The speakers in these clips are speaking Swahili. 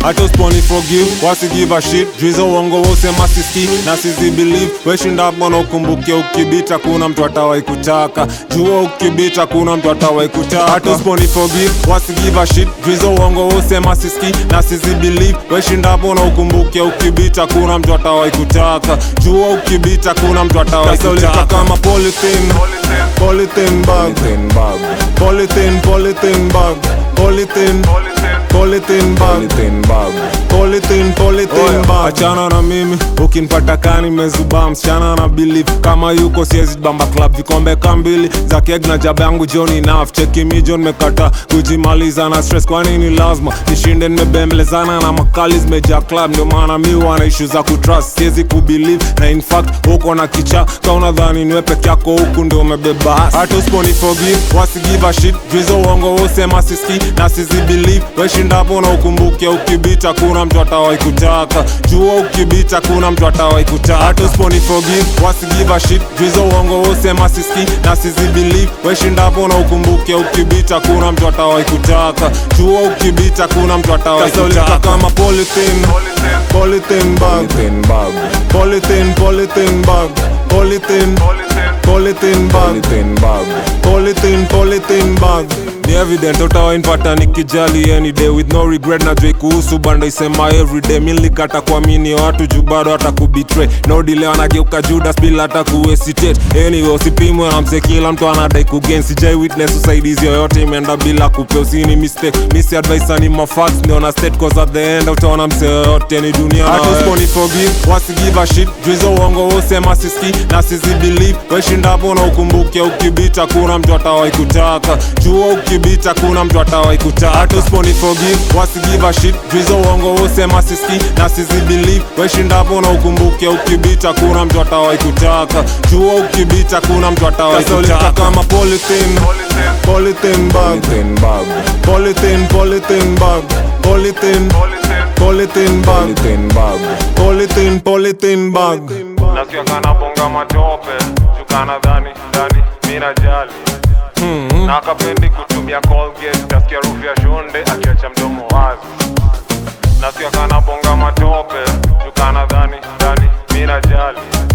hata usiponi forgive wasi give a shit juizo uongo wosema siski na sizi believe weshinda bwana ukumbuke ukibita kuna mtu atawai kutaka jua ukibita kuna mtu atawai kutaka hata usiponi forgive wasi give a shit juizo uongo wosema siski na sizi believe weshinda bwana ukumbuke ukibita kuna mtu atawai kutaka jua ukibita kuna mtu atawai kutaka kama polythene polythene bag Polythene bag, polythene polythene bag polythene polythene bag polythene bag. polythene polythene bag achana na mimi ukinipata kani mezubaa msichana na believe kama yuko siezi bamba club vikombe kambili za keg na jaba yangu joni naf cheki mi jon mekata kujimaliza na stress kwani ni lazima nishinde nimebembelezana na makali zimejaa club ndio maana mi wana ishu za kutrust siezi kubelieve na in fact uko na kicha ka unadhani niwe peke yako huku ndio umebeba hasi. hata usiponi forgive wasi give a shit juizo uongo wosema siski na sizi believe weshindapo na ukumbuke ukibita kuna mtu atawai kutaka jua ukibita kuna mtu atawai kutaka hata usiponi forgive wasi give a shit juizo uongo wosema siski na sizi believe weshindapo na ukumbuke ukibita kuna mtu atawai kutaka jua ukibita kuna mtu atawai kutaka kama polythene polythene bag Polythene bag, polythene polythene bag polythene polythene bag polythene bag. polythene polythene bag ni evident utawainpata nikijali any day with no regret na joi kuhusu bando isema everyday mi nilikata kuamini watu juu bado hata kubetray no delay wanageuka judas bila hata kuhesitate anyway usipimwe na mse kila mtu anadai kugain sijai witness usaidizi yoyote imeenda bila kupea usini mistake misi advice ni mafax ndio na state cause at the end utaona mse yoyote ni dunia na wewe. Usiponi forgive wasi give a shit juizo uongo wosema siski na sizi believe weshindapo na ukumbuke ukibita kuna mtu atawai kutaka jua ukibita kuna mtu atawai kutaka hata usiponi forgive wasi give a shit juizo uongo wosema siski na sizi believe weshindapo na ukumbuke ukibita kuna mtu atawai kutaka jua ukibita kuna mtu atawai kutaka kama polythene polythene bag Polythene bag, polythene polythene bag polythene polythene bag polythene bag. polythene polythene bag nasikia kana bonga matope chukana dhani dhani mina jali na akapendi kutumia colgate tasikia rufu ya shonde akiacha mdomo wazi nasikia kana bonga matope chukana dhani dhani mina jali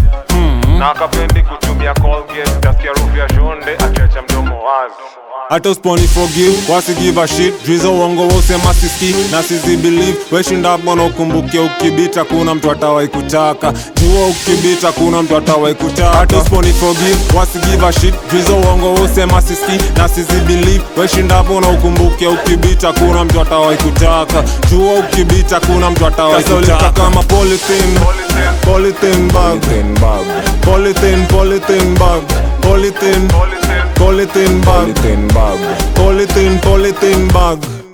na akapendi kutumia colgate tasikia rufu ya shonde akiacha mdomo wazi hata usiponi forgive wasi give a shit juizo uongo wosema siski na sizi believe weshinda bwana ukumbuke ukibita kuna mtu atawai kutaka jua ukibita kuna mtu atawai kutaka hata usiponi forgive wasi give a shit juizo uongo wosema siski na sizi believe weshinda bwana ukumbuke ukibita kuna mtu atawai kutaka jua ukibita kuna mtu atawai kutaka kama polythene polythene bag Polythene bag, polythene polythene bag polythene polythene bag polythene bag. polythene polythene bag